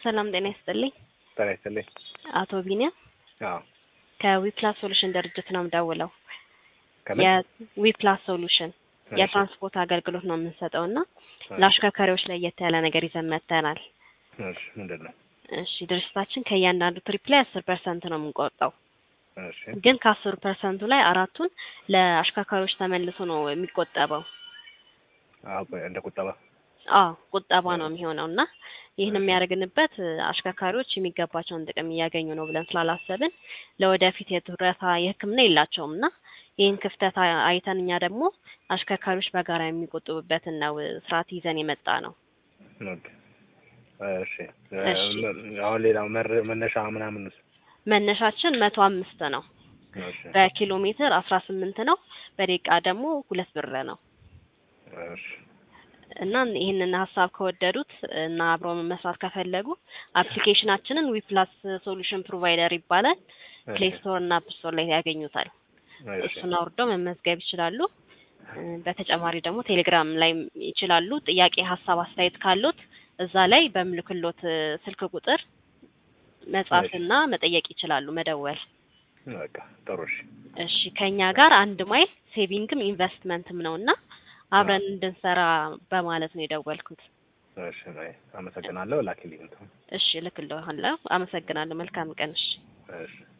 ሰላም ጤና ይስጥልኝ። ጤና ይስጥልኝ። አቶ ቢኒያም አዎ ከዊፕላስ ሶሉሽን ድርጅት ነው የምደውለው። ከምን የዊፕላስ ሶሉሽን እሺ፣ የትራንስፖርት አገልግሎት ነው የምንሰጠው እና እሺ፣ ለአሽከርካሪዎች ለየት ያለ ነገር ይዘን መጥተናል። እሺ፣ ምንድን ነው? እሺ ድርጅታችን ከእያንዳንዱ ትሪፕ ላይ አስር ፐርሰንት ነው የምንቆርጠው እሺ፣ ግን ከአስሩ ፐርሰንቱ ላይ አራቱን ለአሽከርካሪዎች ተመልሶ ነው የሚቆጠበው። አዎ፣ እንደ ቁጠባ አዎ ቁጠባ ነው የሚሆነው እና ይህን የሚያደርግንበት እ፣ አሽከርካሪዎች የሚገባቸውን ጥቅም እያገኙ ነው ብለን ስላላሰብን ለወደፊት የጡረታ የሕክምና የላቸውም እና ይህን ክፍተት አ- አይተን እኛ ደግሞ አሽከርካሪዎች በጋራ የሚቆጥቡበትን ነው እ፣ ስርዓት ይዘን የመጣ ነው። ኦኬ። እሺ፣ እሺ። አሁን ሌላው መር- መነሻ ምናምን መነሻችን መቶ አምስት ነው። እሺ፣ በኪሎ ሜትር አስራ ስምንት ነው። በደቂቃ ደግሞ ሁለት ብር ነው እሺ፣ እና ይህንን ሀሳብ ከወደዱት እና አብሮ መስራት ከፈለጉ አፕሊኬሽናችንን ዊፕላስ ሶሉሽን ፕሮቫይደር ይባላል። ፕሌይ ስቶር እና አፕ ስቶር ላይ ያገኙታል። እሺ፣ እሱን አውርደው መመዝገብ ይችላሉ። እ፣ በተጨማሪ ደግሞ ቴሌግራም ላይ ይችላሉ። ጥያቄ፣ ሀሳብ፣ አስተያየት ካሉት እዛ ላይ በምልክሎት እ፣ ስልክ ቁጥር መጻፍና መጠየቅ ይችላሉ፣ መደወል። በቃ ጥሩ። እሺ፣ እሺ ከኛ ጋር አንድ ማይል ሴቪንግም ኢንቨስትመንትም ነው እና አብረን እንድንሰራ በማለት ነው የደወልኩት። እሺ፣ አይ፣ አመሰግናለሁ። ላኪልኝ እንትን። እሺ እልክልሃለሁ። አመሰግናለሁ። መልካም ቀን። እሺ እሺ